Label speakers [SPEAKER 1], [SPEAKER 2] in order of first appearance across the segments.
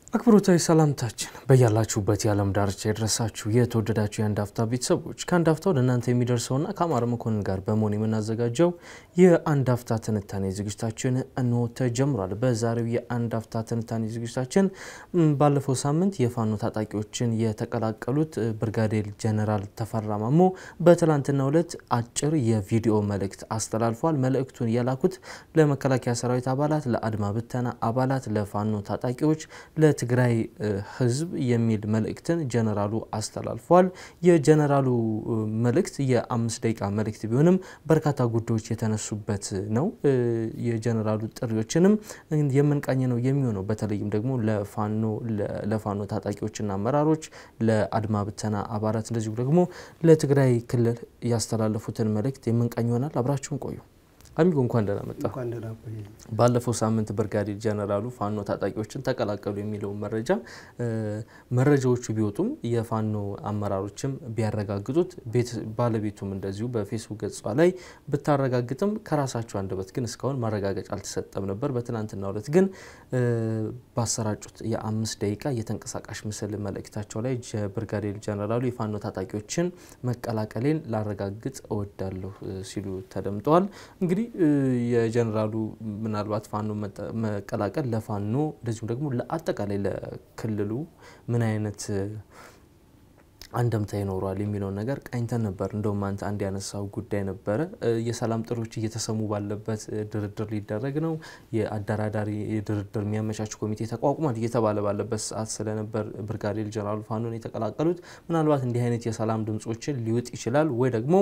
[SPEAKER 1] አክብሮታዊ ሰላምታችን በያላችሁበት የዓለም ዳርቻ የደረሳችሁ የተወደዳችሁ የአንድ አፍታ ቤተሰቦች ከአንድ አፍታ ወደ እናንተ የሚደርሰውና ከአማረ መኮንን ጋር በመሆን የምናዘጋጀው የአንድ አፍታ ትንታኔ ዝግጅታችን እንሆ ተጀምሯል። በዛሬው የአንድ አፍታ ትንታኔ ዝግጅታችን ባለፈው ሳምንት የፋኖ ታጣቂዎችን የተቀላቀሉት ብርጋዴር ጀነራል ተፈራ ማሞ በትላንትናው ዕለት አጭር የቪዲዮ መልእክት አስተላልፏል። መልእክቱን የላኩት ለመከላከያ ሰራዊት አባላት፣ ለአድማ ብተና አባላት፣ ለፋኖ ታጣቂዎች ለትግራይ ሕዝብ የሚል መልእክትን ጀነራሉ አስተላልፏል። የጀነራሉ መልእክት የአምስት ደቂቃ መልእክት ቢሆንም በርካታ ጉዳዮች የተነሱበት ነው። የጀነራሉ ጥሪዎችንም የምንቃኝ ነው የሚሆነው። በተለይም ደግሞ ለፋኖ ለፋኖ ታጣቂዎችና አመራሮች፣ ለአድማ ብተና አባላት እንደዚሁ ደግሞ ለትግራይ ክልል ያስተላለፉትን መልእክት የምንቃኝ ይሆናል። አብራችሁን ቆዩ። አሚጎ እንኳን ደህና መጣ። ባለፈው ሳምንት ብርጋዴር ጀነራሉ ፋኖ ታጣቂዎችን ተቀላቀሉ የሚለውን መረጃ መረጃዎቹ ቢወጡም የፋኖ አመራሮችም ቢያረጋግጡት ባለቤቱም እንደዚሁ በፌስቡክ ገጿ ላይ ብታረጋግጥም ከራሳቸው አንደበት ግን እስካሁን ማረጋገጫ አልተሰጠም ነበር። በትናንትናው ዕለት ግን ባሰራጩት የአምስት ደቂቃ የተንቀሳቃሽ ምስል መልእክታቸው ላይ ብርጋዴር ጀነራሉ የፋኖ ታጣቂዎችን መቀላቀሌን ላረጋግጥ እወዳለሁ ሲሉ ተደምጠዋል። እንግዲህ የጀነራሉ ምናልባት ፋኖ መቀላቀል ለፋኖ እንደዚሁም ደግሞ ለአጠቃላይ ለክልሉ ምን አይነት አንደምታ ይኖረዋል የሚለውን ነገር ቃኝተን ነበር። እንደውም አንተ አንድ ያነሳው ጉዳይ ነበረ። የሰላም ጥሪዎች እየተሰሙ ባለበት ድርድር ሊደረግ ነው፣ የአደራዳሪ ድርድር የሚያመቻች ኮሚቴ ተቋቁሟል እየተባለ ባለበት ሰዓት ስለነበር ብርጋዴር ጀነራሉ ፋኖን የተቀላቀሉት ምናልባት እንዲህ አይነት የሰላም ድምጾችን ሊውጥ ይችላል ወይ ደግሞ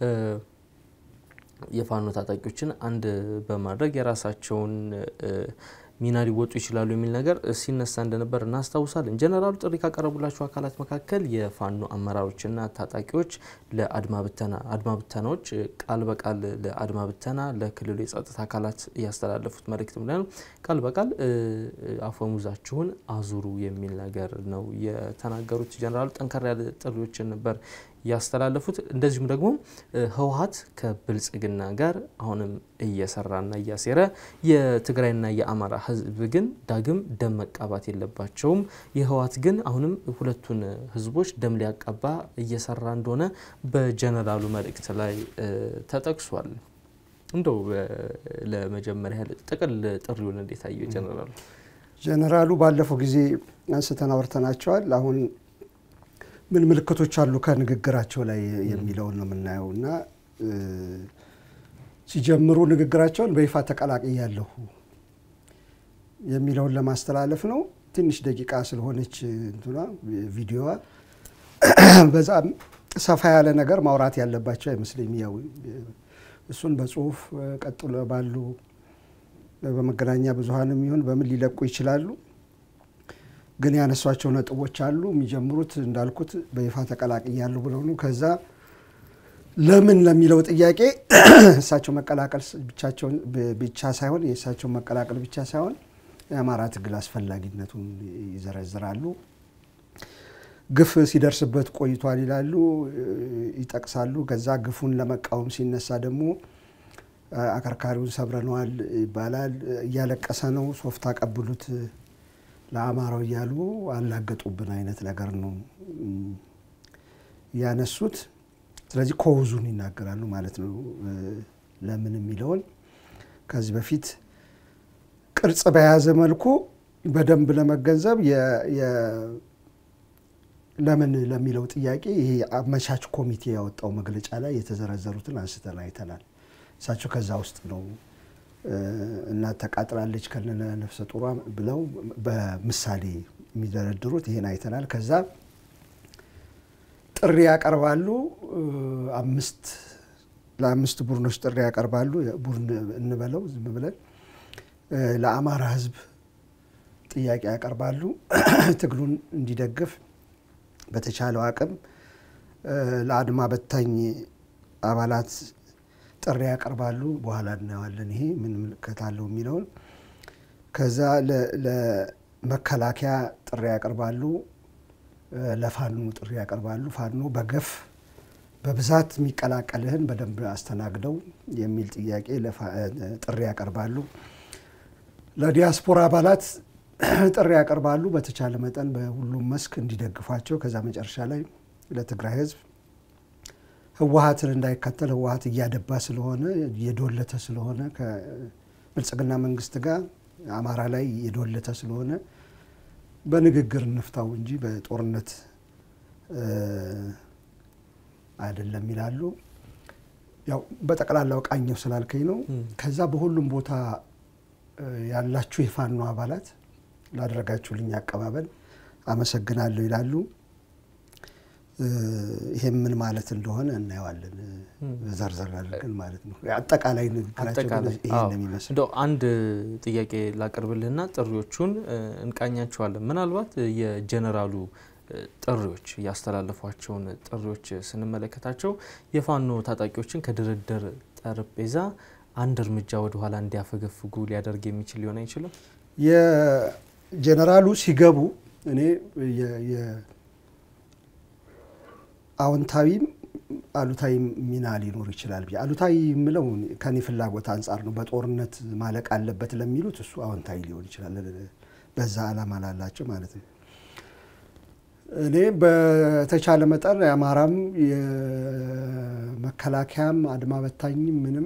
[SPEAKER 1] የፋኖ ታጣቂዎችን አንድ በማድረግ የራሳቸውን ሚና ሊወጡ ይችላሉ የሚል ነገር ሲነሳ እንደነበር እናስታውሳለን። ጀነራሉ ጥሪ ካቀረቡላቸው አካላት መካከል የፋኖ አመራሮችና ታጣቂዎች ለአድማ ብተና አድማ ብተናዎች ቃል በቃል ለአድማ ብተና ለክልሉ የጸጥታ አካላት ያስተላለፉት መልእክት ምንድነው? ቃል በቃል አፈሙዛችሁን አዙሩ የሚል ነገር ነው የተናገሩት። ጀነራሉ ጠንከር ያለ ጥሪዎችን ነበር ያስተላለፉት። እንደዚሁም ደግሞ ህወሀት ከብልጽግና ጋር አሁንም እየሰራና እያሴረ የትግራይና የአማራ ህዝብ ግን ዳግም ደም መቃባት የለባቸውም። የህወሀት ግን አሁንም ሁለቱን ህዝቦች ደም ሊያቀባ እየሰራ እንደሆነ በጀነራሉ መልእክት ላይ ተጠቅሷል። እንደው ለመጀመሪያ ያህል ጥቅል ጥሪውን እንዴት አየው ጀነራሉ?
[SPEAKER 2] ጀነራሉ ባለፈው ጊዜ አንስተን አውርተናቸዋል። አሁን ምን ምልክቶች አሉ ከንግግራቸው ላይ የሚለውን ነው የምናየው እና ሲጀምሩ ንግግራቸውን በይፋ ተቀላቅያለሁ የሚለውን ለማስተላለፍ ነው። ትንሽ ደቂቃ ስለሆነች እንትኗ ቪዲዮዋ በዛም ሰፋ ያለ ነገር ማውራት ያለባቸው አይመስለኝም። ያው እሱን በጽሁፍ ቀጥሎ ባሉ በመገናኛ ብዙኃንም ይሁን በምን ሊለቁ ይችላሉ። ግን ያነሷቸው ነጥቦች አሉ። የሚጀምሩት እንዳልኩት በይፋ ተቀላቅያለሁ ብለው ነው። ከዛ ለምን ለሚለው ጥያቄ እሳቸው መቀላቀል ብቻቸውን ብቻ ሳይሆን የእሳቸው መቀላቀል ብቻ ሳይሆን የአማራ ትግል አስፈላጊነቱን ይዘረዝራሉ። ግፍ ሲደርስበት ቆይቷል ይላሉ፣ ይጠቅሳሉ። ከዛ ግፉን ለመቃወም ሲነሳ ደግሞ አከርካሪውን ሰብረነዋል ይባላል። እያለቀሰ ነው ሶፍት አቀብሉት ለአማራው እያሉ አላገጡብን አይነት ነገር ነው ያነሱት። ስለዚህ ኮውዙን ይናገራሉ ማለት ነው። ለምን የሚለውን ከዚህ በፊት ቅርጽ በያዘ መልኩ በደንብ ለመገንዘብ ለምን ለሚለው ጥያቄ ይሄ አመቻች ኮሚቴ ያወጣው መግለጫ ላይ የተዘረዘሩትን አንስተን አይተናል። እሳቸው ከዛ ውስጥ ነው እናት ተቃጥላለች ከነ ነፍሰ ጡሯ ብለው በምሳሌ የሚደረድሩት ይሄን አይተናል። ከዛ ጥሪ ያቀርባሉ። አምስት ለአምስት ቡድኖች ጥሪ ያቀርባሉ። ቡድን እንበለው ዝም ብለን ለአማራ ሕዝብ ጥያቄ ያቀርባሉ። ትግሉን እንዲደግፍ በተቻለው አቅም ለአድማ በታኝ አባላት ጥሪ ያቀርባሉ። በኋላ እናየዋለን ይሄ ምን ምልክት አለው የሚለውን። ከዛ ለመከላከያ ጥሪ ያቀርባሉ፣ ለፋኖ ጥሪ ያቀርባሉ። ፋኖ በገፍ በብዛት የሚቀላቀልህን በደንብ አስተናግደው የሚል ጥያቄ ጥሪ ያቀርባሉ። ለዲያስፖራ አባላት ጥሪ ያቀርባሉ። በተቻለ መጠን በሁሉም መስክ እንዲደግፏቸው ከዛ መጨረሻ ላይ ለትግራይ ህዝብ ህወሀትን እንዳይከተል ህወሀት እያደባ ስለሆነ እየዶለተ ስለሆነ ከብልጽግና መንግስት ጋር አማራ ላይ እየዶለተ ስለሆነ በንግግር እንፍታው እንጂ በጦርነት አይደለም ይላሉ። ያው በጠቅላላው ቃኘው ስላልከኝ ነው። ከዛ በሁሉም ቦታ ያላችሁ የፋኖ አባላት ላደረጋችሁልኝ አቀባበል አመሰግናለሁ ይላሉ። ይሄም ምን ማለት እንደሆነ እናየዋለን። ዘርዘር አድርገን ማለት ነው። አጠቃላይ ንግግራቸው ይሄን የሚመስል
[SPEAKER 1] እንደው አንድ ጥያቄ ላቅርብልህና ጥሪዎቹን እንቃኛቸዋለን። ምናልባት የጀነራሉ ጥሪዎች ያስተላለፏቸውን ጥሪዎች ስንመለከታቸው የፋኖ ታጣቂዎችን ከድርድር ጠረጴዛ አንድ እርምጃ ወደኋላ እንዲያፈገፍጉ ሊያደርግ የሚችል ሊሆን አይችልም።
[SPEAKER 2] የጀነራሉ ሲገቡ እኔ አዎንታዊም አሉታዊ ሚና ሊኖር ይችላል ብዬ አሉታዊ የምለው ከኔ ፍላጎት አንጻር ነው። በጦርነት ማለቅ አለበት ለሚሉት እሱ አዎንታዊ ሊሆን ይችላል፣ በዛ አላማ ላላቸው ማለት ነው። እኔ በተቻለ መጠን የአማራም የመከላከያም አድማ በታኝም ምንም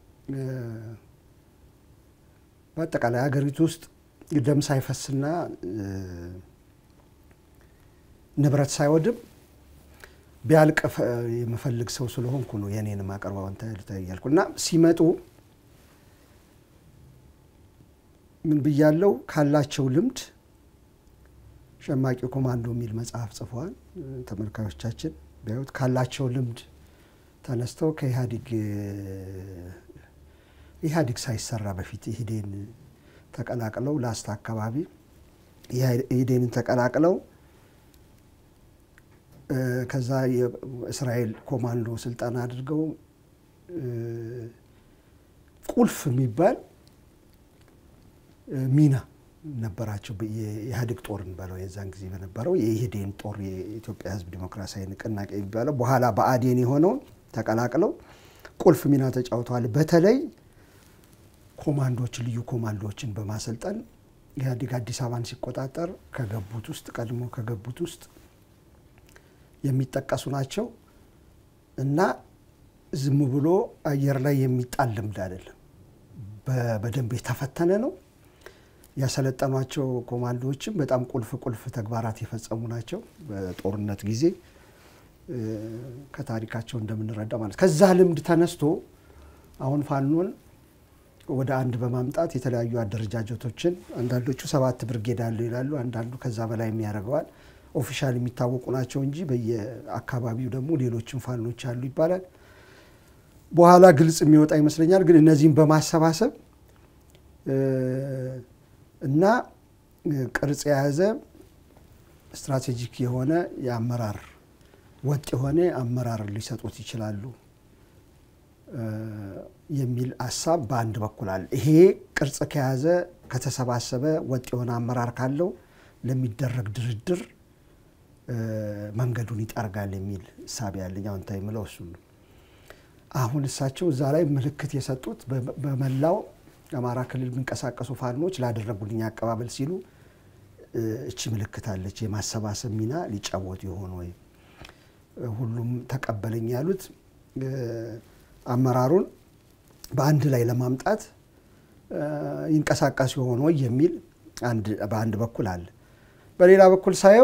[SPEAKER 2] በአጠቃላይ ሀገሪቱ ውስጥ ደም ሳይፈስና ንብረት ሳይወድም ቢያልቅ የምፈልግ ሰው ስለሆንኩ ነው የኔን ማቀርበው እያልኩ እና ሲመጡ ምን ብያለው ካላቸው ልምድ ሸማቂ ኮማንዶ የሚል መጽሐፍ ጽፈዋል። ተመልካዮቻችን ቢያዩት ካላቸው ልምድ ተነስተው ከኢህአዴግ ኢህአዴግ ሳይሰራ በፊት ኢህዴን ተቀላቅለው ላስታ አካባቢ ኢህዴንን ተቀላቅለው ከዛ የእስራኤል ኮማንዶ ስልጠና አድርገው ቁልፍ የሚባል ሚና ነበራቸው። የኢህአዴግ ጦርን በለው የዛን ጊዜ በነበረው የኢህዴን ጦር የኢትዮጵያ ሕዝብ ዲሞክራሲያዊ ንቅናቄ የሚባለው በኋላ በአዴን የሆነውን ተቀላቅለው ቁልፍ ሚና ተጫውተዋል። በተለይ ኮማንዶችን ልዩ ኮማንዶዎችን በማሰልጠን ኢህአዴግ አዲስ አበባን ሲቆጣጠር ከገቡት ውስጥ ቀድሞ ከገቡት ውስጥ የሚጠቀሱ ናቸው እና ዝም ብሎ አየር ላይ የሚጣል ልምድ አይደለም። በደንብ የተፈተነ ነው። ያሰለጠኗቸው ኮማንዶዎችም በጣም ቁልፍ ቁልፍ ተግባራት የፈጸሙ ናቸው። በጦርነት ጊዜ ከታሪካቸው እንደምንረዳ ማለት ከዛ ልምድ ተነስቶ አሁን ፋኖን ወደ አንድ በማምጣት የተለያዩ አደረጃጀቶችን አንዳንዶቹ ሰባት ብርጌድ አለው ይላሉ፣ አንዳንዱ ከዛ በላይ የሚያደርገዋል። ኦፊሻል የሚታወቁ ናቸው እንጂ በየአካባቢው ደግሞ ሌሎችም ፋኖች አሉ ይባላል። በኋላ ግልጽ የሚወጣ ይመስለኛል። ግን እነዚህም በማሰባሰብ እና ቅርጽ የያዘ ስትራቴጂክ የሆነ የአመራር ወጥ የሆነ አመራር ሊሰጡት ይችላሉ የሚል ሀሳብ በአንድ በኩል አለ። ይሄ ቅርጽ ከያዘ ከተሰባሰበ ወጥ የሆነ አመራር ካለው ለሚደረግ ድርድር መንገዱን ይጠርጋል የሚል እሳቤ ያለኝ አዎንታዊ የምለው እሱ ነው። አሁን እሳቸው እዛ ላይ ምልክት የሰጡት በመላው የአማራ ክልል የሚንቀሳቀሱ ፋኖች ላደረጉልኝ አቀባበል ሲሉ እቺ ምልክት አለች። የማሰባሰብ ሚና ሊጫወቱ የሆኑ ወይ ሁሉም ተቀበለኝ ያሉት አመራሩን በአንድ ላይ ለማምጣት ይንቀሳቀሱ የሆኑ ወይ የሚል በአንድ በኩል አለ። በሌላ በኩል ሳየው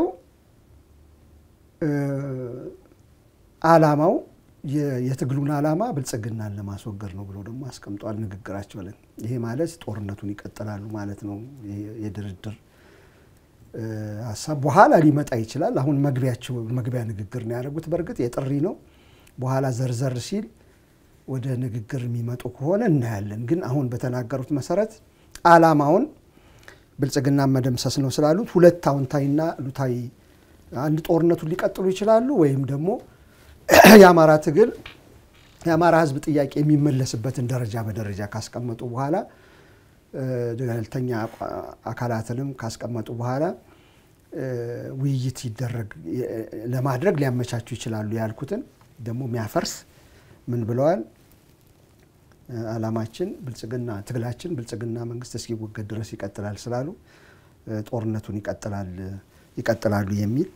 [SPEAKER 2] አላማው የትግሉን አላማ ብልጽግናን ለማስወገድ ነው ብሎ ደግሞ አስቀምጧል ንግግራቸው ላይ። ይሄ ማለት ጦርነቱን ይቀጥላሉ ማለት ነው። የድርድር ሀሳብ በኋላ ሊመጣ ይችላል። አሁን መግቢያቸው መግቢያ ንግግር ነው ያደረጉት። በእርግጥ የጥሪ ነው። በኋላ ዘርዘር ሲል ወደ ንግግር የሚመጡ ከሆነ እናያለን። ግን አሁን በተናገሩት መሰረት አላማውን ብልጽግናን መደምሰስ ነው ስላሉት ሁለት አዎንታዊና አሉታዊ አንድ ጦርነቱን ሊቀጥሉ ይችላሉ ወይም ደግሞ የአማራ ትግል የአማራ ሕዝብ ጥያቄ የሚመለስበትን ደረጃ በደረጃ ካስቀመጡ በኋላ ገለልተኛ አካላትንም ካስቀመጡ በኋላ ውይይት ይደረግ ለማድረግ ሊያመቻቹ ይችላሉ ያልኩትን ደግሞ የሚያፈርስ ምን ብለዋል? አላማችን ብልጽግና ትግላችን ብልጽግና መንግስት እስኪወገድ ድረስ ይቀጥላል ስላሉ ጦርነቱን ይቀጥላል ይቀጥላሉ የሚል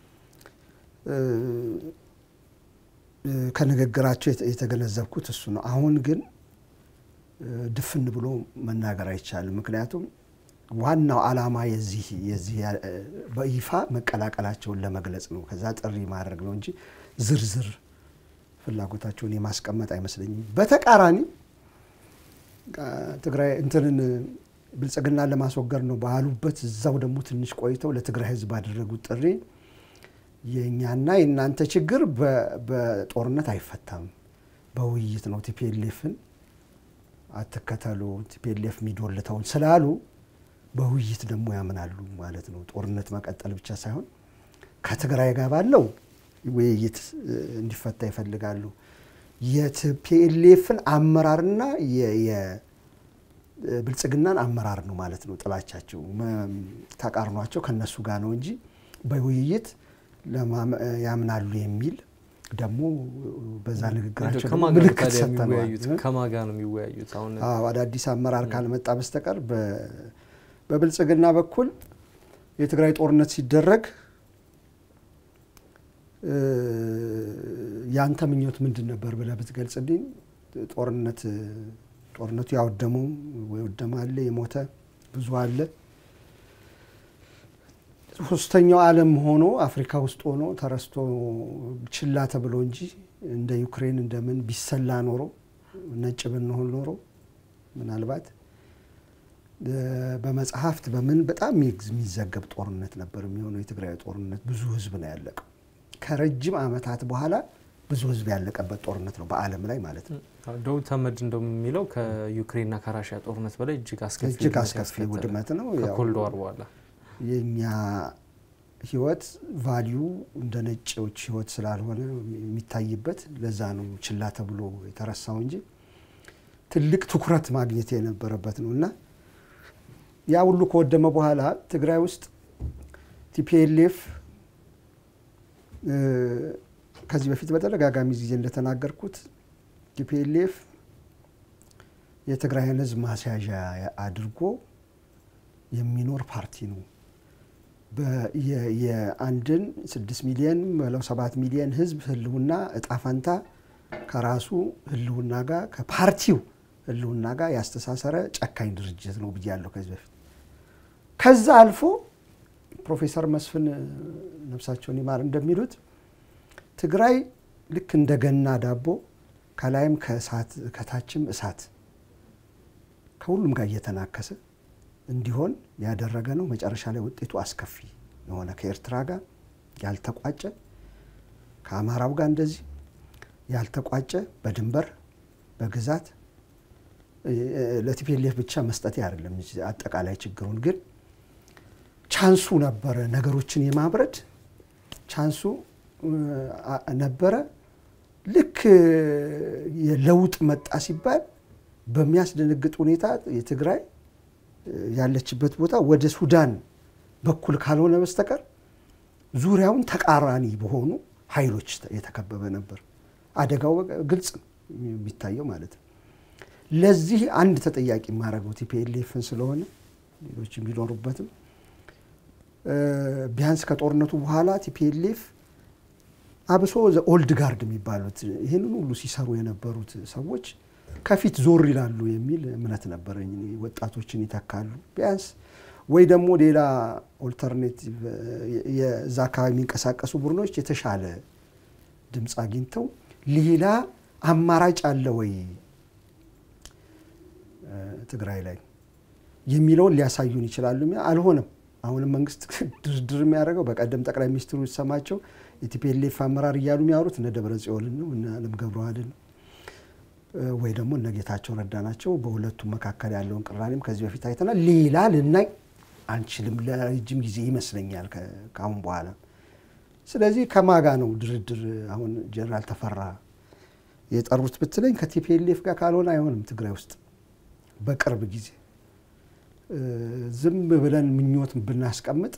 [SPEAKER 2] ከንግግራቸው የተገነዘብኩት እሱ ነው። አሁን ግን ድፍን ብሎ መናገር አይቻልም። ምክንያቱም ዋናው ዓላማ የዚህ የዚህ በይፋ መቀላቀላቸውን ለመግለጽ ነው። ከዛ ጥሪ ማድረግ ነው እንጂ ዝርዝር ፍላጎታቸውን የማስቀመጥ አይመስለኝም። በተቃራኒ ትግራይ እንትንን ብልጽግናን ለማስወገድ ነው ባሉበት እዛው ደግሞ ትንሽ ቆይተው ለትግራይ ሕዝብ ባደረጉት ጥሪ የእኛና የእናንተ ችግር በጦርነት አይፈታም፣ በውይይት ነው። ቲፒኤልኤፍን አትከተሉ፣ ቲፒኤልኤፍ የሚዶልተውን ስላሉ በውይይት ደግሞ ያምናሉ ማለት ነው። ጦርነት መቀጠል ብቻ ሳይሆን ከትግራይ ጋር ባለው ውይይት እንዲፈታ ይፈልጋሉ። የቲፒኤልኤፍን አመራርና የብልጽግናን አመራር ነው ማለት ነው ጥላቻቸው፣ ተቃርኗቸው ከነሱ ጋር ነው እንጂ በውይይት ያምናሉ የሚል ደግሞ በዛ ንግግራቸው ምልክት ሰጥተነዋል።
[SPEAKER 1] ከማጋ ነው የሚወያዩት? አሁን
[SPEAKER 2] አዳዲስ አመራር ካልመጣ በስተቀር በብልጽግና በኩል የትግራይ ጦርነት ሲደረግ ያንተ ምኞት ምንድን ነበር ብለህ ብትገልጽልኝ፣ ጦርነት ጦርነቱ ያወደመው ወደመ አለ፣ የሞተ ብዙ አለ። ሶስተኛው ዓለም ሆኖ አፍሪካ ውስጥ ሆኖ ተረስቶ ችላ ተብሎ እንጂ እንደ ዩክሬን እንደምን ቢሰላ ኖሮ ነጭ ብንሆን ኖሮ ምናልባት በመጽሐፍት በምን በጣም የሚዘገብ ጦርነት ነበር የሚሆነው። የትግራይ ጦርነት ብዙ ህዝብ ነው ያለቀው። ከረጅም ዓመታት በኋላ ብዙ ህዝብ ያለቀበት ጦርነት ነው በዓለም ላይ ማለት ነው።
[SPEAKER 1] ደውድ ተመድ እንደሚለው ከዩክሬንና ከራሽያ ጦርነት በላይ እጅግ አስከፊ
[SPEAKER 2] እጅግ አስከፊ ውድመት ነው።
[SPEAKER 1] ከኮልድ ዋር በኋላ
[SPEAKER 2] የእኛ ህይወት ቫሊዩ እንደ ነጭዎች ህይወት ስላልሆነ የሚታይበት ለዛ ነው ችላ ተብሎ የተረሳው እንጂ ትልቅ ትኩረት ማግኘት የነበረበት ነው እና ያ ሁሉ ከወደመ በኋላ ትግራይ ውስጥ ቲፒኤልኤፍ ከዚህ በፊት በተደጋጋሚ ጊዜ እንደተናገርኩት ቲፒኤልኤፍ የትግራይን ህዝብ ማስያዣ አድርጎ የሚኖር ፓርቲ ነው። የአንድን ስድስት ሚሊየን በለው ሰባት ሚሊየን ህዝብ ህልውና እጣ ፈንታ ከራሱ ህልውና ጋር ከፓርቲው ህልውና ጋር ያስተሳሰረ ጨካኝ ድርጅት ነው ብያለሁ ከዚህ በፊት። ከዛ አልፎ ፕሮፌሰር መስፍን ነፍሳቸውን ይማር እንደሚሉት ትግራይ ልክ እንደ ገና ዳቦ ከላይም ከእሳት ከታችም እሳት ከሁሉም ጋር እየተናከሰ እንዲሆን ያደረገ ነው። መጨረሻ ላይ ውጤቱ አስከፊ የሆነ ከኤርትራ ጋር ያልተቋጨ ከአማራው ጋር እንደዚህ ያልተቋጨ በድንበር በግዛት ለቲፒኤልኤፍ ብቻ መስጠት አይደለም አጠቃላይ ችግሩን ግን ቻንሱ ነበረ፣ ነገሮችን የማብረድ ቻንሱ ነበረ። ልክ የለውጥ መጣ ሲባል በሚያስደነግጥ ሁኔታ የትግራይ ያለችበት ቦታ ወደ ሱዳን በኩል ካልሆነ በስተቀር ዙሪያውን ተቃራኒ በሆኑ ኃይሎች የተከበበ ነበር። አደጋው ግልጽ የሚታየው ማለት ነው። ለዚህ አንድ ተጠያቂ የማደርገው ቲፒኤልኤፍን ስለሆነ ሌሎች ቢኖሩበትም ቢያንስ ከጦርነቱ በኋላ ቲፒኤልኤፍ አብሶ ኦልድ ጋርድ የሚባሉት ይህንን ሁሉ ሲሰሩ የነበሩት ሰዎች ከፊት ዞር ይላሉ የሚል እምነት ነበረኝ። ወጣቶችን ይተካሉ ቢያንስ ወይ ደግሞ ሌላ ኦልተርኔቲቭ የዛ አካባቢ የሚንቀሳቀሱ ቡድኖች የተሻለ ድምፅ አግኝተው ሌላ አማራጭ አለ ወይ ትግራይ ላይ የሚለውን ሊያሳዩን ይችላሉ። አልሆነም። አሁንም መንግስት ድርድር የሚያደርገው በቀደም ጠቅላይ ሚኒስትሩ ሲሰማቸው የቲፒኤልኤፍ አመራር እያሉ የሚያወሩት እነ ደብረ ጽዮንን ነው እነ አለም ገብረዋህድን ወይ ደግሞ እነ ጌታቸው ረዳ ናቸው። በሁለቱም መካከል ያለውን ቅራኔም ከዚህ በፊት አይተናል። ሌላ ልናይ አንችልም ለረጅም ጊዜ ይመስለኛል ከአሁን በኋላ። ስለዚህ ከማጋ ነው ድርድር አሁን ጀነራል ተፈራ የጠሩት ብትለኝ ከቲፒኤልኤፍ ጋር ካልሆነ አይሆንም ትግራይ ውስጥ በቅርብ ጊዜ ዝም ብለን ምኞት ብናስቀምጥ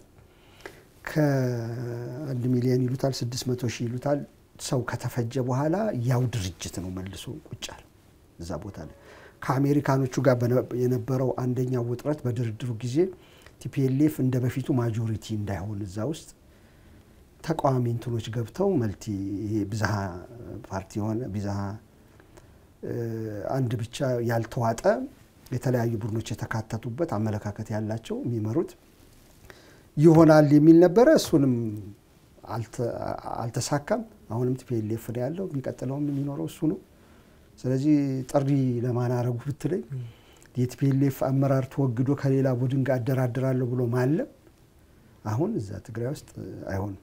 [SPEAKER 2] ከአንድ ሚሊዮን ይሉታል ስድስት መቶ ሺህ ይሉታል ሰው ከተፈጀ በኋላ ያው ድርጅት ነው መልሶ ቁጫል እዛ ቦታ ላይ ከአሜሪካኖቹ ጋር የነበረው አንደኛው ውጥረት በድርድሩ ጊዜ ቲፒኤልኤፍ እንደ በፊቱ ማጆሪቲ እንዳይሆን እዛ ውስጥ ተቃዋሚ እንትኖች ገብተው መልቲ ይሄ ብዝሃ ፓርቲ የሆነ ብዝሃ አንድ ብቻ ያልተዋጠ የተለያዩ ቡድኖች የተካተቱበት አመለካከት ያላቸው የሚመሩት ይሆናል የሚል ነበረ። እሱንም አልተሳካም። አሁንም ቲፒኤልኤፍ ነው ያለው። የሚቀጥለውም የሚኖረው እሱ ነው። ስለዚህ ጥሪ ለማን አረጉ ብትለኝ የቲፒኤልኤፍ አመራር ተወግዶ ከሌላ ቡድን ጋር አደራድራለሁ ብሎ ማለም አሁን እዛ ትግራይ ውስጥ አይሆንም።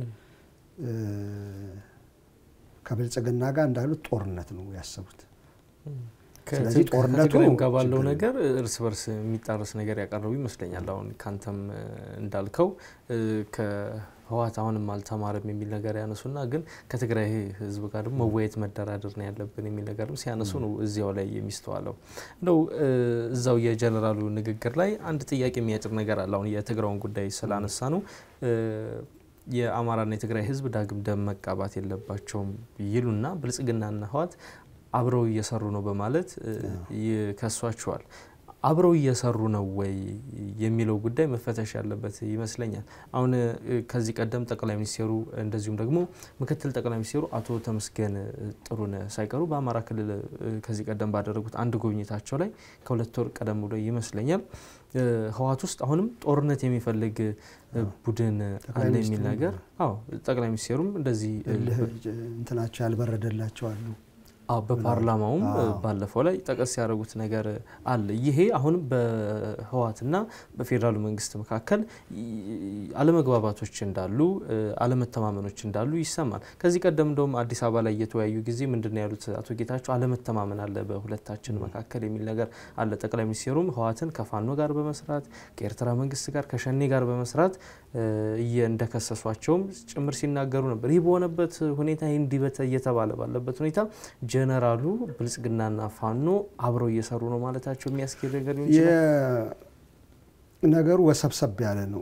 [SPEAKER 2] ከብልጽግና ጋር እንዳሉት ጦርነት ነው ያሰቡት። ስለዚህ ጦርነቱ
[SPEAKER 1] ከትግራይም ጋር ባለው ነገር እርስ በርስ የሚጣረስ ነገር ያቀረቡ ይመስለኛል። አሁን ካንተም እንዳልከው ከህወሓት አሁንም አልተማረም የሚል ነገር ያነሱና ግን ከትግራይ ህዝብ ጋር ደግሞ መወያየት መደራደር ነው ያለብን የሚል ነገርም ሲያነሱ ነው እዚያው ላይ የሚስተዋለው። እንደው እዛው የጀነራሉ ንግግር ላይ አንድ ጥያቄ የሚያጭር ነገር አለ። አሁን የትግራውን ጉዳይ ስላነሳ ነው የአማራና የትግራይ ህዝብ ዳግም ደም መቃባት የለባቸውም ይሉና ብልጽግናና ህወሓት አብረው እየሰሩ ነው በማለት ይከሷቸዋል። አብረው እየሰሩ ነው ወይ የሚለው ጉዳይ መፈተሽ ያለበት ይመስለኛል። አሁን ከዚህ ቀደም ጠቅላይ ሚኒስቴሩ እንደዚሁም ደግሞ ምክትል ጠቅላይ ሚኒስቴሩ አቶ ተመስገን ጥሩነህ ሳይቀሩ በአማራ ክልል ከዚህ ቀደም ባደረጉት አንድ ጉብኝታቸው ላይ ከሁለት ወር ቀደም ብሎ ይመስለኛል ህወሓት ውስጥ አሁንም ጦርነት የሚፈልግ ቡድን አለ የሚል ነገር አዎ ጠቅላይ ሚኒስቴሩም እንደዚህ
[SPEAKER 2] እንትናቸው ያልበረደላቸው አሉ።
[SPEAKER 1] በፓርላማውም ባለፈው ላይ ጠቀስ ያደረጉት ነገር አለ። ይሄ አሁንም በህወሓትና በፌዴራሉ መንግስት መካከል አለመግባባቶች እንዳሉ፣ አለመተማመኖች እንዳሉ ይሰማል። ከዚህ ቀደም እንደውም አዲስ አበባ ላይ እየተወያዩ ጊዜ ምንድን ነው ያሉት አቶ ጌታቸው አለመተማመን አለ በሁለታችን መካከል የሚል ነገር አለ። ጠቅላይ ሚኒስቴሩም ህወሓትን ከፋኖ ጋር በመስራት ከኤርትራ መንግስት ጋር ከሸኔ ጋር በመስራት እንደከሰሷቸውም ጭምር ሲናገሩ ነበር። ይህ በሆነበት ሁኔታ ይህ እንዲህ እየተባለ ባለበት ሁኔታ ጀነራሉ ብልጽግናና ፋኖ አብረው እየሰሩ ነው ማለታቸው የሚያስኬድ ነገር ሊሆን ይችላል።
[SPEAKER 2] ነገሩ ወሰብሰብ ያለ ነው።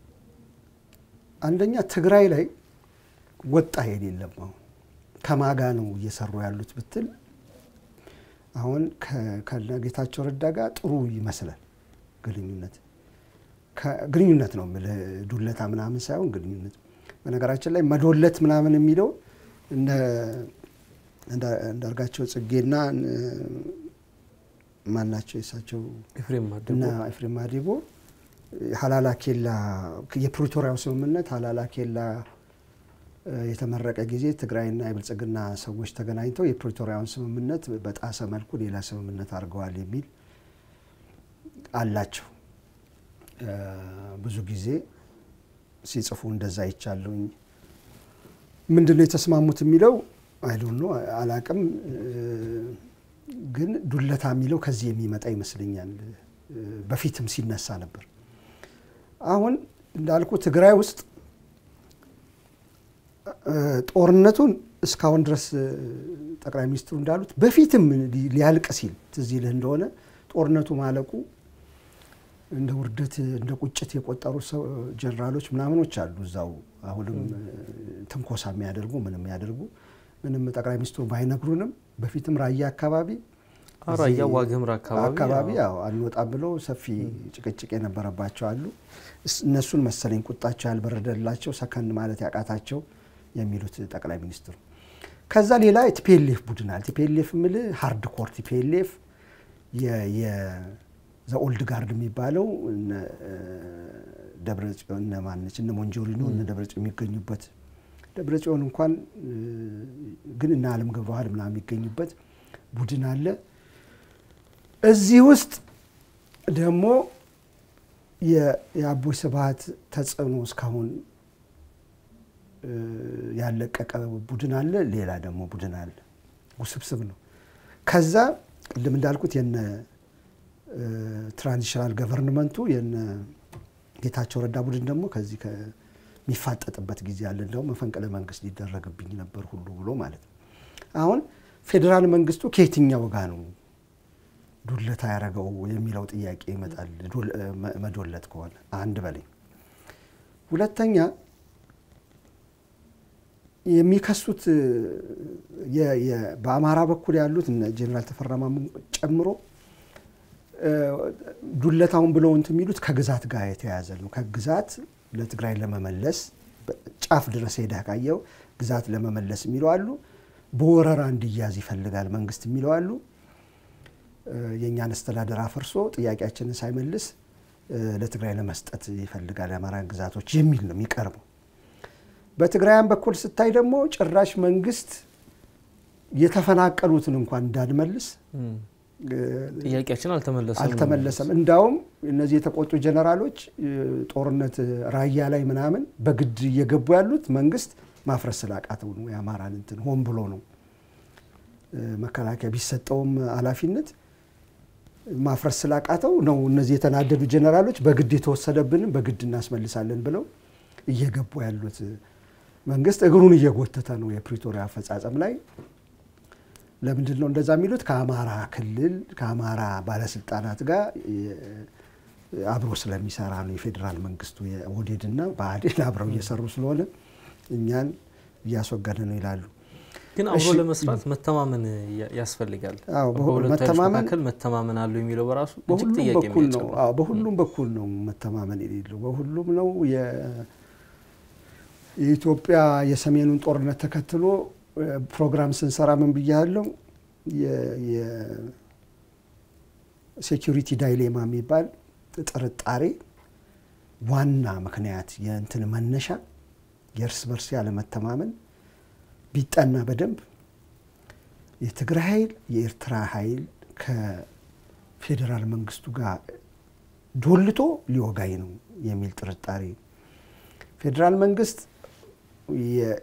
[SPEAKER 2] አንደኛ ትግራይ ላይ ወጣ ሄድ የለም። አሁን ከማጋ ነው እየሰሩ ያሉት ብትል አሁን ከጌታቸው ረዳ ጋር ጥሩ ይመስላል ግንኙነት ግንኙነት ነው የምልህ ዱለታ ምናምን ሳይሆን ግንኙነት። በነገራችን ላይ መዶለት ምናምን የሚለው እንዳርጋቸው ጽጌና ማናቸው የሳቸው እና ኤፍሬም ማዲቦ ሀላላ ኬላ የፕሪቶሪያው ስምምነት ሀላላ ኬላ የተመረቀ ጊዜ ትግራይና የብልጽግና ሰዎች ተገናኝተው የፕሪቶሪያውን ስምምነት በጣሰ መልኩ ሌላ ስምምነት አድርገዋል የሚል አላቸው። ብዙ ጊዜ ሲጽፉ እንደዛ ይቻለሁኝ። ምንድን ነው የተስማሙት የሚለው አይዶን ነው አላቅም። ግን ዱለታ የሚለው ከዚህ የሚመጣ ይመስለኛል። በፊትም ሲነሳ ነበር። አሁን እንዳልኩ ትግራይ ውስጥ ጦርነቱን እስካሁን ድረስ ጠቅላይ ሚኒስትሩ እንዳሉት በፊትም ሊያልቅ ሲል ትዝ ይልህ እንደሆነ ጦርነቱ ማለቁ እንደ ውርደት እንደ ቁጭት የቆጠሩ ሰው ጀነራሎች ምናምኖች አሉ እዛው አሁንም ትንኮሳ የሚያደርጉ ምንም የሚያደርጉ ምንም ጠቅላይ ሚኒስትሩ ባይነግሩንም በፊትም ራያ አካባቢ
[SPEAKER 1] ራያ ዋግምራ አካባቢ
[SPEAKER 2] አካባቢ ያው አንወጣም ብለው ሰፊ ጭቅጭቅ የነበረባቸው አሉ። እነሱን መሰለኝ ቁጣቸው ያልበረደላቸው ሰከን ማለት ያቃታቸው የሚሉት ጠቅላይ ሚኒስትሩ። ከዛ ሌላ ቲፒኤልኤፍ ቡድን አለ። ቲፒኤልኤፍ ምል ሃርድ ኮር ቲፒኤልኤፍ ዘኦልድ ጋርድ የሚባለው ደብረጽዮን እነ ማነች እነ ሞንጆሪኖ እነ ደብረጽዮን የሚገኙበት ደብረጽዮን እንኳን ግን እነ አለም ገብረዋህድ ምናምን የሚገኙበት ቡድን አለ። እዚህ ውስጥ ደግሞ የአቦይ ስብሃት ተጽዕኖ እስካሁን ያለቀቀ ቡድን አለ። ሌላ ደግሞ ቡድን አለ። ውስብስብ ነው። ከዛ ቅድም እንዳልኩት የነ ትራንዚሽናል ገቨርንመንቱ የነ ጌታቸው ረዳ ቡድን ደግሞ ከዚህ ከሚፋጠጥበት ጊዜ አለ። እንደውም መፈንቅለ መንግስት ሊደረግብኝ ነበር ሁሉ ብሎ ማለት ነው። አሁን ፌዴራል መንግስቱ ከየትኛው ጋ ነው ዱለታ ያደረገው የሚለው ጥያቄ ይመጣል። መዶለት ከሆነ አንድ በላይ ሁለተኛ የሚከሱት በአማራ በኩል ያሉት ጀኔራል ተፈራ ማሞ ጨምሮ ዱለታውን ብለው እንትን የሚሉት ከግዛት ጋር የተያያዘ ነው። ከግዛት ለትግራይ ለመመለስ ጫፍ ድረስ ሄደህ ካየው ግዛት ለመመለስ የሚለው አሉ። በወረራ እንዲያዝ ይፈልጋል መንግስት የሚለው አሉ። የእኛን አስተዳደር አፈርሶ ጥያቄያችንን ሳይመልስ ለትግራይ ለመስጠት ይፈልጋል የአማራን ግዛቶች የሚል ነው የሚቀርበው። በትግራይም በኩል ስታይ ደግሞ ጭራሽ መንግስት የተፈናቀሉትን እንኳን እንዳንመልስ
[SPEAKER 1] ጥያቄያችን አልተመለሰም
[SPEAKER 2] አልተመለሰም። እንዳውም እነዚህ የተቆጡ ጀነራሎች ጦርነት ራያ ላይ ምናምን በግድ እየገቡ ያሉት መንግስት ማፍረስ ስላቃተው ነው። የአማራን እንትን ሆን ብሎ ነው። መከላከያ ቢሰጠውም ኃላፊነት ማፍረስ ስላቃተው ነው። እነዚህ የተናደዱ ጀነራሎች በግድ የተወሰደብንም በግድ እናስመልሳለን ብለው እየገቡ ያሉት መንግስት እግሩን እየጎተተ ነው። የፕሪቶሪያ አፈጻጸም ላይ ለምንድን ነው እንደዛ የሚሉት? ከአማራ ክልል ከአማራ ባለስልጣናት ጋር አብሮ ስለሚሰራ ነው። የፌዴራል መንግስቱ የኦህዴድና ብአዴን አብረው እየሰሩ ስለሆነ እኛን እያስወገደ ነው ይላሉ።
[SPEAKER 1] ግን አብሮ ለመስራት መተማመን ያስፈልጋል።
[SPEAKER 2] አዎ፣
[SPEAKER 1] በሁለቱ ኃይሎች
[SPEAKER 2] መተማመን
[SPEAKER 1] መካከል መተማመን አለው የሚለው በራሱ እጅግ
[SPEAKER 2] በሁሉም
[SPEAKER 1] ጥያቄ
[SPEAKER 2] በኩል ነው።
[SPEAKER 1] የሚያጭር
[SPEAKER 2] አዎ፣ በሁሉም በኩል ነው መተማመን የሌለው በሁሉም ነው። የ- የኢትዮጵያ የሰሜኑን ጦርነት ተከትሎ ፕሮግራም ስንሰራ ምን ብያለሁ? የሴኪሪቲ ዳይሌማ የሚባል ጥርጣሬ ዋና ምክንያት የእንትን መነሻ የእርስ በርስ ያለመተማመን ቢጠና በደንብ የትግራይ ኃይል የኤርትራ ኃይል ከፌዴራል መንግስቱ ጋር ዶልቶ ሊወጋኝ ነው የሚል ጥርጣሬ ፌዴራል መንግስት የ-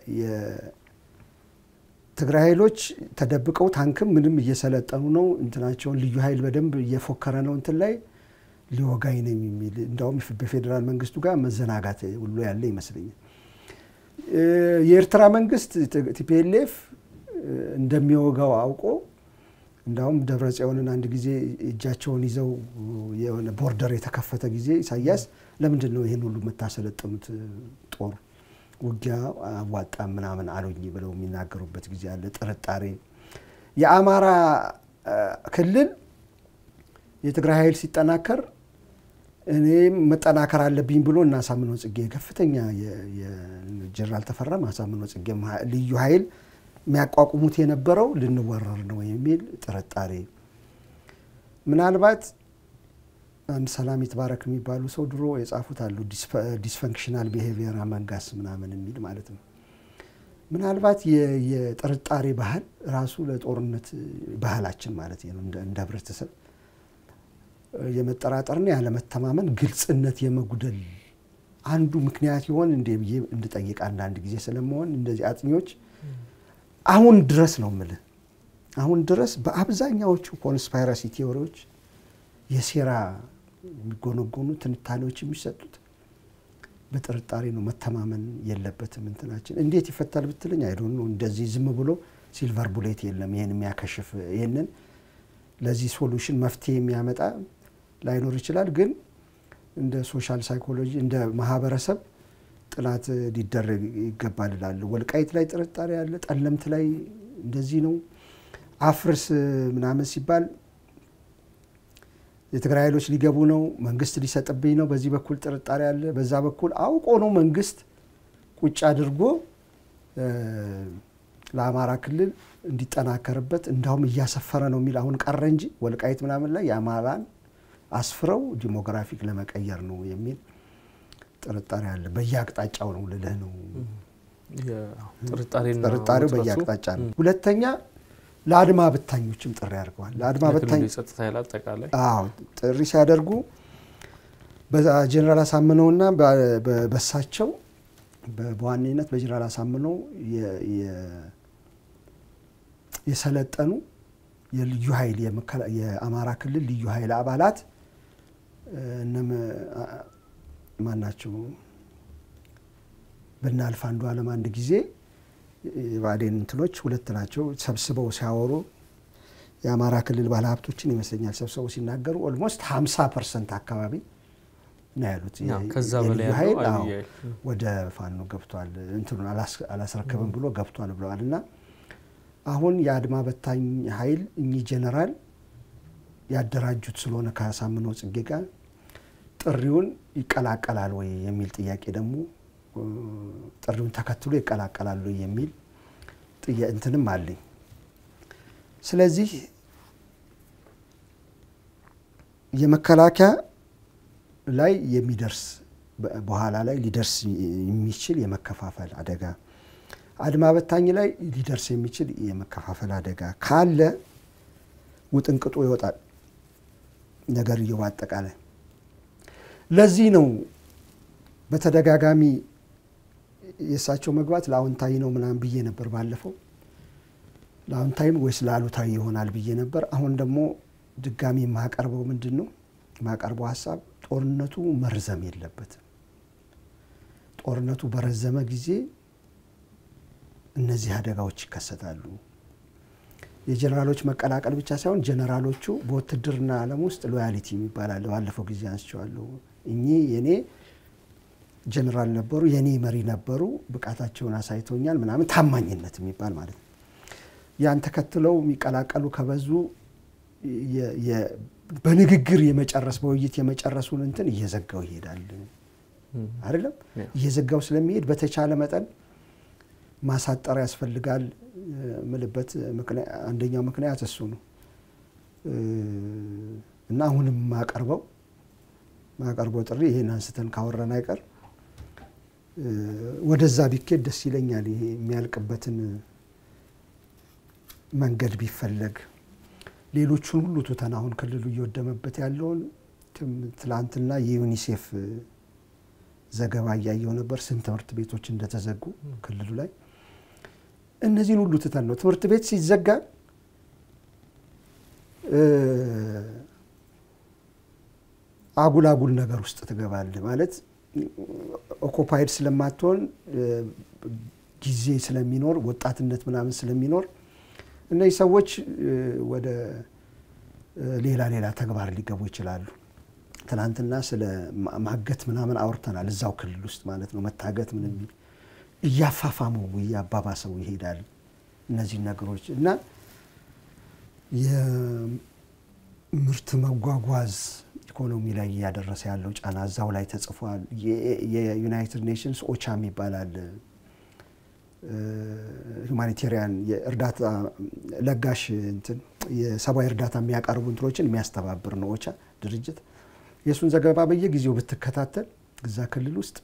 [SPEAKER 2] የትግራይ ኃይሎች ተደብቀው ታንክም ምንም እየሰለጠኑ ነው። እንትናቸውን ልዩ ኃይል በደንብ እየፎከረ ነው እንትን ላይ ሊወጋኝ ነው የሚል እንዳውም በፌዴራል መንግስቱ ጋር መዘናጋት ሁሉ ያለ ይመስለኛል። የኤርትራ መንግስት ቲፒኤልኤፍ እንደሚወጋው አውቆ እንዳውም ደብረ ጽዮንን አንድ ጊዜ እጃቸውን ይዘው የሆነ ቦርደር የተከፈተ ጊዜ ኢሳያስ ለምንድን ነው ይህን ሁሉ የምታሰለጥኑት ጦር ውጊያ አዋጣም ምናምን አሉኝ ብለው የሚናገሩበት ጊዜ አለ። ጥርጣሬ የአማራ ክልል የትግራይ ኃይል ሲጠናከር እኔም መጠናከር አለብኝ ብሎ እና አሳምነው ጽጌ ከፍተኛ የጀነራል ተፈራም አሳምነው ጽጌ ልዩ ኃይል የሚያቋቁሙት የነበረው ልንወረር ነው የሚል ጥርጣሬ ምናልባት አንድ ሰላም ይትባረክ የሚባሉ ሰው ድሮ የጻፉት አሉ። ዲስፈንክሽናል ቢሄቪየር አመንጋስ ምናምን የሚል ማለት ነው። ምናልባት የጥርጣሬ ባህል ራሱ ለጦርነት ባህላችን ማለት ነው እንደ ህብረተሰብ የመጠራጠርና ያለመተማመን ግልጽነት የመጉደል አንዱ ምክንያት ይሆን እንዴ ብዬ እንድጠይቅ አንዳንድ ጊዜ ስለመሆን እንደዚህ አጥኚዎች አሁን ድረስ ነው የምልህ አሁን ድረስ በአብዛኛዎቹ ኮንስፓይረሲ ቴዎሪዎች የሴራ የሚጎነጎኑ ትንታኔዎች የሚሰጡት በጥርጣሬ ነው። መተማመን የለበትም እንትናችን እንዴት ይፈታል ብትለኝ አይዶን ነው። እንደዚህ ዝም ብሎ ሲልቨር ቡሌት የለም። ይህን የሚያከሽፍ ይህንን ለዚህ ሶሉሽን መፍትሄ የሚያመጣ ላይኖር ይችላል። ግን እንደ ሶሻል ሳይኮሎጂ እንደ ማህበረሰብ ጥናት ሊደረግ ይገባል እላለሁ። ወልቃይት ላይ ጥርጣሬ አለ። ጠለምት ላይ እንደዚህ ነው። አፍርስ ምናምን ሲባል የትግራይ ኃይሎች ሊገቡ ነው፣ መንግስት ሊሰጥብኝ ነው። በዚህ በኩል ጥርጣሬ አለ። በዛ በኩል አውቆ ነው መንግስት ቁጭ አድርጎ ለአማራ ክልል እንዲጠናከርበት እንዳውም እያሰፈረ ነው የሚል አሁን ቀረ እንጂ ወልቃይት ምናምን ላይ የአማራን አስፍረው ዲሞግራፊክ ለመቀየር ነው የሚል ጥርጣሬ አለ። በየአቅጣጫው ነው ልልህ ነው። ጥርጣሬው በየአቅጣጫ ነው። ሁለተኛ ለአድማ ብታኞችም ጥሪ አድርገዋል። ለአድማ ብታኝ
[SPEAKER 1] የጸጥታ ኃይል አጠቃላይ
[SPEAKER 2] አዎ ጥሪ ሲያደርጉ በጀኔራል አሳምነውና በሳቸው በዋነኝነት በጀኔራል አሳምነው የሰለጠኑ የልዩ ኃይል የአማራ ክልል ልዩ ኃይል አባላት እነም ማን ናቸው? ብናልፍ አንዱ አለም አንድ ጊዜ የባዴን እንትኖች ሁለት ናቸው ሰብስበው ሲያወሩ የአማራ ክልል ባለሀብቶችን ይመስለኛል ሰብስበው ሲናገሩ ኦልሞስት ሀምሳ ፐርሰንት አካባቢ ነው ያሉት
[SPEAKER 1] ከዛ በላይ
[SPEAKER 2] የልዩ ኃይል
[SPEAKER 1] ያለው
[SPEAKER 2] አዎ፣
[SPEAKER 1] አብይ ኃይል
[SPEAKER 2] ወደ ፋኖ ገብቷል እንትኑን አላስረከብም ብሎ ገብቷል ብለዋል። እና አሁን የአድማ በታኝ ኃይል እኚህ ጀነራል ያደራጁት ስለሆነ ከአሳምነው ጽጌ ጋር ጥሪውን ይቀላቀላል ወይ የሚል ጥያቄ ደግሞ ጥሪውን ተከትሎ ይቀላቀላል ወይ የሚል እንትንም አለኝ። ስለዚህ የመከላከያ ላይ የሚደርስ በኋላ ላይ ሊደርስ የሚችል የመከፋፈል አደጋ፣ አድማ በታኝ ላይ ሊደርስ የሚችል የመከፋፈል አደጋ ካለ ውጥንቅጡ ይወጣል ነገርየው አጠቃላይ። ለዚህ ነው በተደጋጋሚ የእሳቸው መግባት ለአዎንታዊ ነው ምናምን ብዬ ነበር ባለፈው። ለአዎንታዊም ወይስ ለአሉታዊ ይሆናል ብዬ ነበር። አሁን ደግሞ ድጋሚ የማቀርበው ምንድን ነው የማቀርበው ሀሳብ ጦርነቱ መርዘም የለበትም። ጦርነቱ በረዘመ ጊዜ እነዚህ አደጋዎች ይከሰታሉ። የጀኔራሎች መቀላቀል ብቻ ሳይሆን ጀኔራሎቹ በውትድርና ዓለም ውስጥ ሎያሊቲ የሚባል አለ። ባለፈው ጊዜ አንስቼዋለሁ። እኚህ የኔ ጀኔራል ነበሩ፣ የኔ መሪ ነበሩ፣ ብቃታቸውን አሳይቶኛል ምናምን ታማኝነት የሚባል ማለት ነው። ያን ተከትለው የሚቀላቀሉ ከበዙ በንግግር የመጨረስ በውይይት የመጨረሱን እንትን እየዘጋው ይሄዳል። አይደለም እየዘጋው ስለሚሄድ በተቻለ መጠን ማሳጠር ያስፈልጋል ምልበት አንደኛው ምክንያት እሱ ነው እና አሁንም ማቀርበው ማቀርበው ጥሪ ይሄን አንስተን ካወራን አይቀር ወደዛ ቢኬድ ደስ ይለኛል። ይሄ የሚያልቅበትን መንገድ ቢፈለግ ሌሎቹን ሁሉ ትተን አሁን ክልሉ እየወደመበት ያለውን ትላንትና የዩኒሴፍ ዘገባ እያየው ነበር። ስንት ትምህርት ቤቶች እንደተዘጉ ክልሉ ላይ እነዚህን ሁሉ ትተን ነው ትምህርት ቤት ሲዘጋ አጉል አጉል ነገር ውስጥ ትገባለህ ማለት ኦኮፓይድ ስለማትሆን ጊዜ ስለሚኖር ወጣትነት ምናምን ስለሚኖር እነዚህ ሰዎች ወደ ሌላ ሌላ ተግባር ሊገቡ ይችላሉ። ትናንትና ስለ ማገት ምናምን አውርተናል። እዛው ክልል ውስጥ ማለት ነው። መታገት ምን የሚል እያፋፋመው እያባባሰው ይሄዳል። እነዚህ ነገሮች እና የምርት መጓጓዝ ኢኮኖሚ ላይ እያደረሰ ያለው ጫና እዛው ላይ ተጽፏል። የዩናይትድ ኔሽንስ ኦቻ ይባላል ሁማኒቴሪያን የእርዳታ ለጋሽ እንትን የሰብአዊ እርዳታ የሚያቀርቡ እንትኖችን የሚያስተባብር ነው ኦቻ ድርጅት። የእሱን ዘገባ በየጊዜው ብትከታተል እዛ ክልል ውስጥ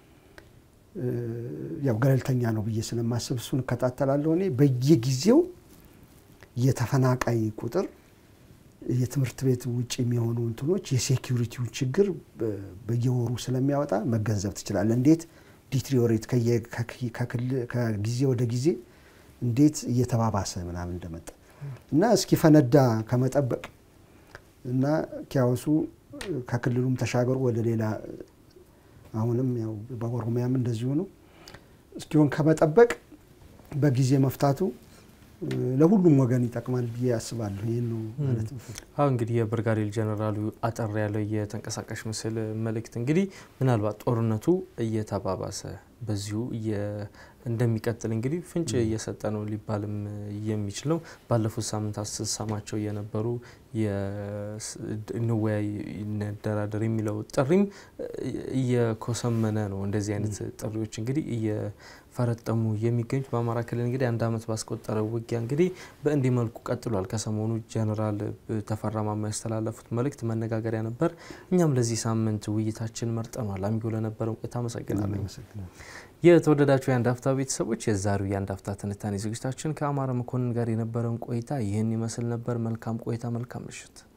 [SPEAKER 2] ያው ገለልተኛ ነው ብዬ ስለማስብ እሱን እከታተላለሁ። እኔ በየጊዜው የተፈናቃይ ቁጥር የትምህርት ቤት ውጭ የሚሆኑ እንትኖች የሴኪሪቲውን ችግር በየወሩ ስለሚያወጣ መገንዘብ ትችላለህ። እንዴት ዲትሪዮሬት ከጊዜ ወደ ጊዜ እንዴት እየተባባሰ ምናምን እንደመጣ እና እስኪፈነዳ ከመጠበቅ እና ኪያወሱ ከክልሉም ተሻገሩ ወደ ሌላ አሁንም ያው በኦሮሚያም እንደዚሁ ነው እስኪሆን ከመጠበቅ በጊዜ መፍታቱ ለሁሉም ወገን ይጠቅማል ብዬ አስባለሁ። ይህን ነው ማለት
[SPEAKER 1] አሁ እንግዲህ የብርጋዴር ጀነራሉ አጠር ያለው የተንቀሳቃሽ ምስል መልእክት እንግዲህ ምናልባት ጦርነቱ እየተባባሰ በዚሁ እንደሚቀጥል እንግዲህ ፍንጭ እየሰጠ ነው ሊባልም የሚችል ነው። ባለፉት ሳምንታት ስትሰማቸው የነበሩ እንወያይ፣ እንደራደር የሚለው ጥሪም እየኮሰመነ ነው። እንደዚህ አይነት ጥሪዎች እንግዲህ እየፈረጠሙ የሚገኙት በአማራ ክልል እንግዲህ አንድ ዓመት ባስቆጠረው ውጊያ እንግዲህ በእንዲህ መልኩ ቀጥሏል። ከሰሞኑ ጀነራል ተፈራ ማሞ ያስተላለፉት መልእክት መነጋገሪያ ነበር። እኛም ለዚህ ሳምንት ውይይታችን መርጠኗል። አሚጎ ለነበረው ቆይታ አመሰግናለሁ። የተወደዳችሁ የአንድ አፍታ ቤተሰቦች የዛሬው የአንድ አፍታ ትንታኔ ዝግጅታችን ከአማረ መኮንን ጋር የነበረውን ቆይታ ይህን ይመስል ነበር። መልካም ቆይታ፣ መልካም ምሽት።